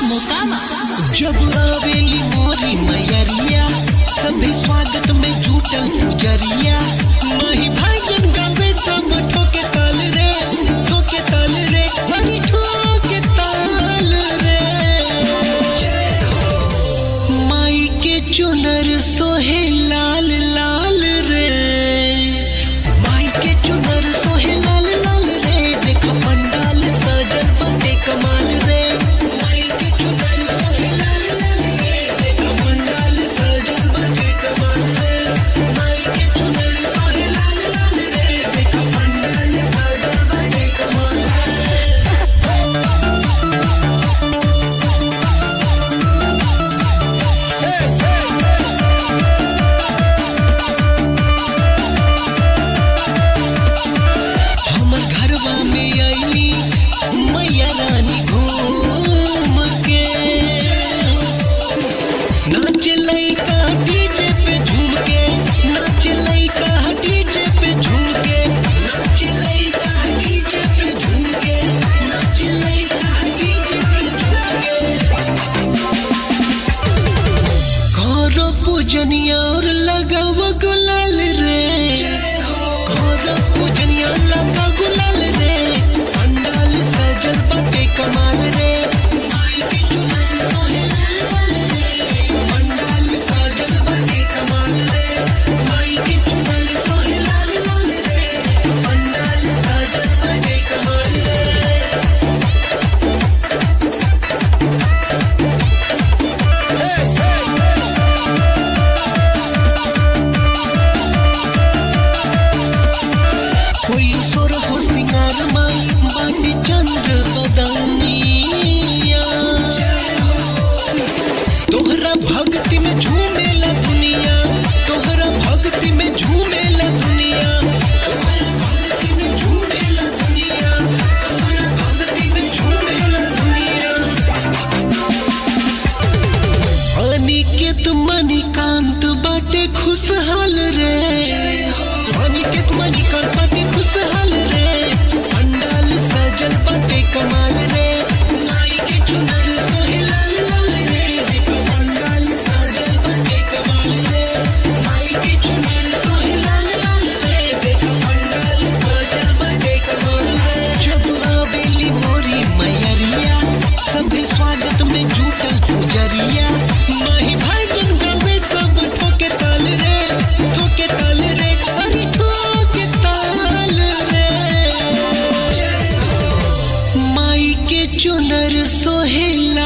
मोकामा जब आवेली मोरी मैयरिया सभी स्वागत में जुटल पुजरिया माही भाईजन गावे सब ठोके ताल रे ठोके ताल रे हरी ठोके ताल रे माई के चुनर सोहे लाल लाल रे माई के चुनर सोहे लाल लाल रे देखो पंडाल सजल बते कमाल रे माई के चुनर सोहे लाल लाल रे देखो पंडाल सजल बते कमाल रे माई के चुनर सोहे लाल लाल रे देखो पंडाल सजल बते कमाल रे हमर घरवा में आईली मैया रानी घूम के नाच लइका डीजे पे झूम के नाच लइका डीजे पे झूम के नाच लइका डीजे पे झूम के नाच लइका डीजे पे झूम के करो पूजनिया और लगाव गुलाल रे करो पूजनिया लगा गुलाल रे पंडाल सजल बटे कमाल रे माई के चुनर सोहे लाल लाल रे पंडाल सजल बटे कमाल रे माई के चुनर सोहे लाल लाल रे पंडाल सजल बटे कमाल रे कोई सुर हो सिंगार माई बाटी चंद्र बदनिया तोहरा भक्ति में झूमेला दुनिया तोहरा भक्ति में झूमेला दुनिया तोहरा भक्ति में झूमेला दुनिया तोहरा भक्ति में झूमेला दुनिया अनिकेत मणिकांत बाटे खुशहाल रे अनिकेत मणिकांत बाटे खुशहाल रे पंडाल सजल बाटे कमाल रे माई के चुनर सोहे लाल लाल रे देखो पंडाल सजल बाटे कमाल रे माई के चुनर सोहे लाल लाल रे देखो पंडाल सजल बाटे कमाल रे जब आवेली मोरी मैयरिया सभी स्वागत में जुटल पुजरिया माही भाईजन गावे सब ठोके ताल रे ठोके ताल रे अरे ठोके ताल रे माई के चुनर सोहे